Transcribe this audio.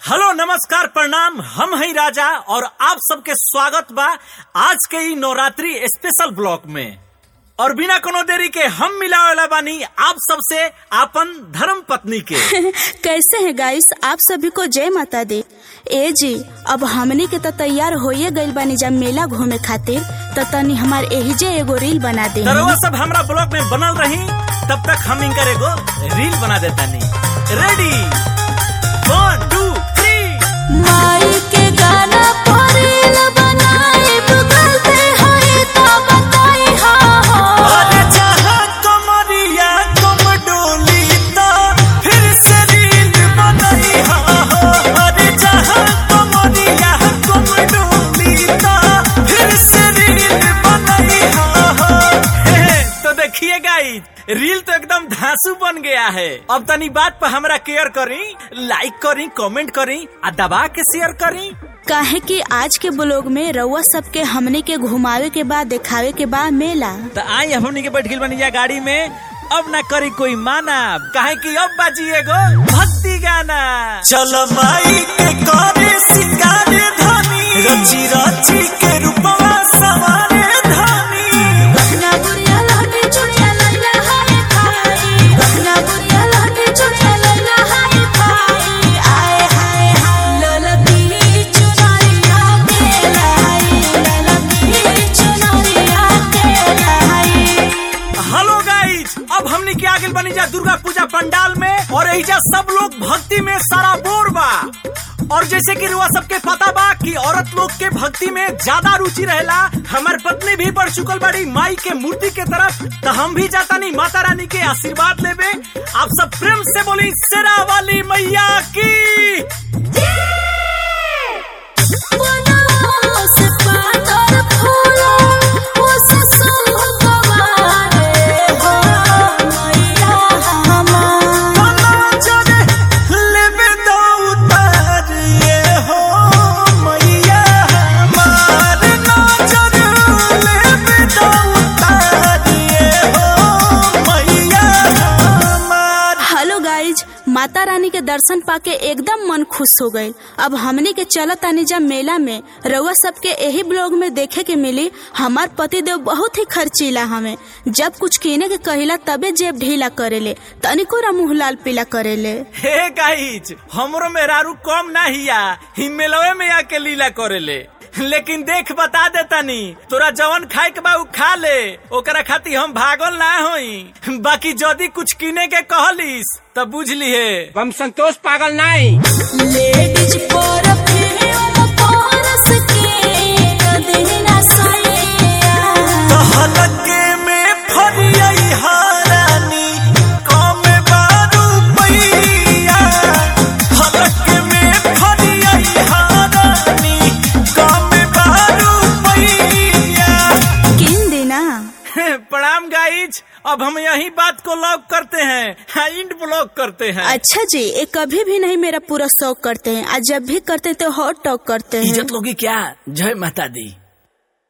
Hello नमस्कार प्रणाम हम हैं राजा और आप सबके स्वागत बा आज के ई नवरात्रि स्पेशल ब्लॉक में और बिना कोनो देरी के हम मिलावेला बानी आप सबसे आपन धर्म पत्नी के कैसे हैं गाइस आप सभी को जय माता दी ए जी अब हमनी के तो तैयार होइए गइल बानी जब मेला घूमे खातिर तो तनी हमार एहिजे एगो रील बना दे तरवा सब हमरा ब्लॉक में बनल रही तब तक हम इनकर एगो रील बना देता नहीं रेडी वन टू थ्री माई के गाना पर रील बनाई गलती होई तो बताई हाँ हाँ अरे जहाँ कमरिया कम डोली तो फिर से रील बनाई हा हो। अरे जहाँ कमरिया कम डोली तो फिर से रील बनाई हा हो। हे, तो देखिए गाइस रील तो एकदम धांसू बन गया है अब तनी बात पर हमरा केयर करी लाइक करी कमेंट करी आ दबा के शेयर करी काहे कि आज के ब्लॉग में रउआ सबके हमनी के घुमावे के बाद दिखावे के बाद मेला तो आई हमनी के बैठ गइल बनी जा गाड़ी में अब ना करी कोई माना काहे कि अब बाजी एगो भक्ति गाना चल माई के करे सिंगारे धनी रची रची के रूपवा सवारे धनी ना बुढ़िया लहटी चुड़िया लैला हाय भाई ना बुढ़िया लहटी चुड़िया लैला हाय भाई आए हाय हाय ललकी चुनरिया के लाई ललकी चुनरिया के लाई हेलो गाइज अब हमनी के आगे बनी जा दुर्गा पूजा पंडाल में और एहिजा सब लोग भक्ति में सारा बोर बा और जैसे कि रुआ सबके पता बा कि औरत लोग के भक्ति में ज्यादा रुचि रहेला हमार पत्नी भी बढ़ चुकल बड़ी माई के मूर्ति के तरफ तो हम भी जाता नहीं माता रानी के आशीर्वाद लेबे आप सब प्रेम से बोली शेरा वाली मैया की बनवा से पातर फूलो उस सुगवारे हो मैया हमार हेलो गाइज माता रानी के दर्शन पाके एकदम मन खुश हो गईल अब हमनी के चलत आनी जा मेला में रउआ सबके यही ब्लॉग में देखे के मिली हमार पति देव बहुत ही खर्चीला हमें जब कुछ कीने के कहिला तबे जेब ढीला करेले तनिको रा मुंह लाल पीला करेले हे गाइज हमरो मेहरारू कम ना हिया ही मेलवे में आके लीला करेले लेकिन देख बता देतानी तोरा जवन खाए के बा उ खा ले ओकरा खातिर हम भागल ना होई बाकी जदी कुछ किने के कहलिस त बुझ लिहे हम संतोष पागल नहीं लेडीज परफ्यूम परस के कदिना सैया हलके में फरियई हारानी कम बारू पैया हलके में फरियई हारानी कम बारू पैया किन देना प्रणाम गाइज अब हम यही बात को लॉक करते हैं हाँ, इंड ब्लॉक करते हैं अच्छा जी ये कभी भी नहीं मेरा पूरा शौक करते हैं आज जब भी करते हैं तो हॉट टॉक करते हैं इज्जत लोगी क्या जय माता दी